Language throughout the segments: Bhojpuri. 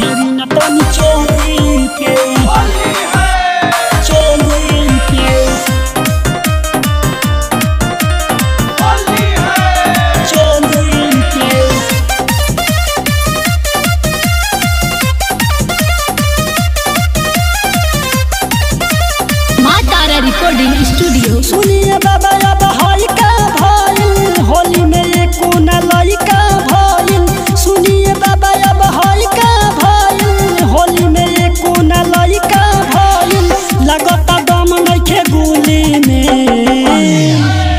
फेरी न तनी चोली के चोली के चोली के माँ तारा रिकॉर्डिंग स्टूडियो सुनिए बाबा अब हई का भइल होली में एको न लइका भइल सुनिए बाबा अब हई का भइल होली में एको न लइका भइल लगता दम नइखे गुली में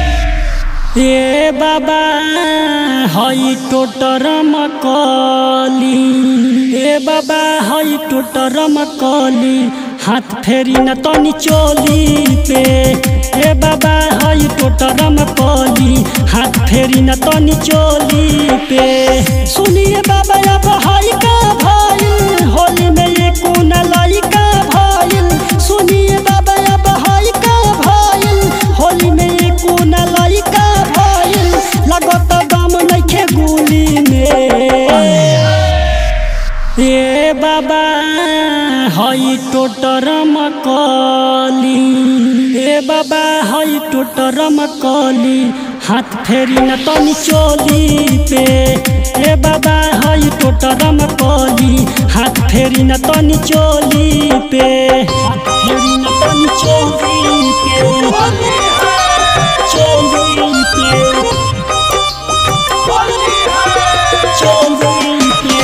ए बाबा हई टोटर मकली ए बाबा हई टोटर मकली हाथ फेरी न तनी चोली पे ए बाबा हई टोटर मकली हाथ फेरी न तनी चोली पे सुनिए बाबा अब हई का भइल होली में एको न लइका भइल सुनिए बाबा अब हई का भइल होली में एको न लइका भइल लगत दम नइखे गुली में ए बाबा हई टोटर मकली ए बाबा हई टोटर मकली हाथ फेरी न तनी चोली पे ए बाबा हई टोटर मकली हाथ फेरी न तनी चोली पे हाथ फेरी न तनी चोली पे चोली पे चोली पे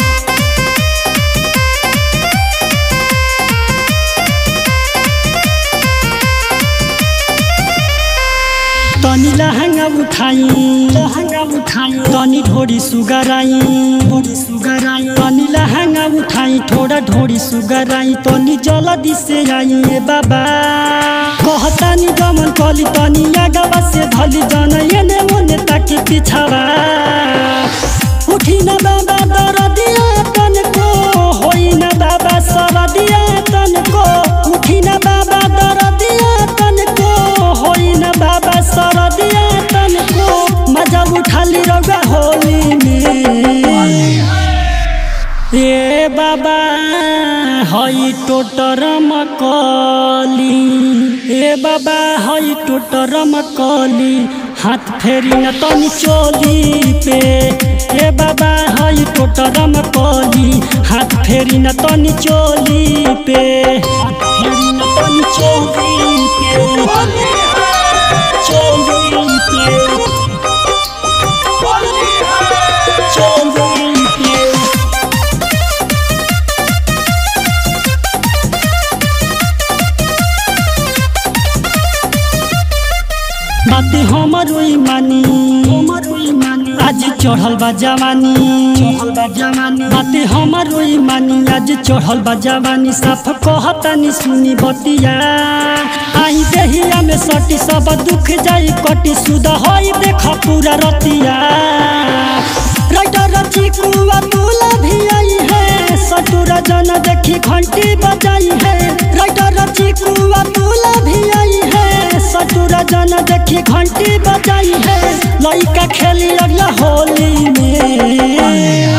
तनी लहंगा उठाई लहंगा उठाई तनी ढोड़ी सुगराई ढोड़ी सुगराई तनी लहंगा उठाई थोड़ा ढोड़ी सुगराई तनी जल्दी से आई ए बाबा कहतानी गमन कली तनी आगवा से धली जन एने ओने ताकि पिछावा उठी न बाबा दरदिया तनको होई न बाबा सरदिया तनको उठी न बाबा दरदिया तनको होई न बाबा सरदिया तनको मजा उठाली रौगा होली में ए बाबा हई टोटर मकली ए बाबा हई टोटर मकली हाथ फेरी न तनी चोली पे ए बाबा हई टोटर मकली हाथ फेरी न तनी चोली पे हाथ फेरी न तनी चोली पे चोली पे चोली पे बाते हमरो मानी हमरो मानी आज चढ़ल बा जवानी चढ़ल बा जवानी बाते हमरो मानी आज चढ़ल बा जवानी साफ कहतानी सुनी बतिया आई देहिया में सटी सब दुख जाई कटी सुध होई देख पूरा रतिया राइटर चिकुआ तुला भी आई है सटुरा जन देखी घंटी बजाई है राइटर चिकुआ तुला भी आई है सटुरा जन देखी घंटी बजाई है लइका खेली अगला होली में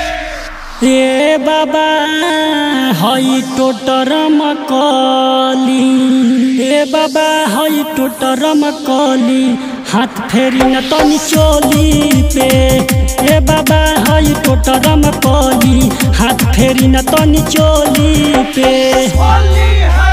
ए बाबा हई टोटर मकली ए बाबा हई टोटर मकली हाथ फेरी न तनी चोली पे ए बाबा हई टोटर मकली हाथ फेरी न तनी चोली पे Only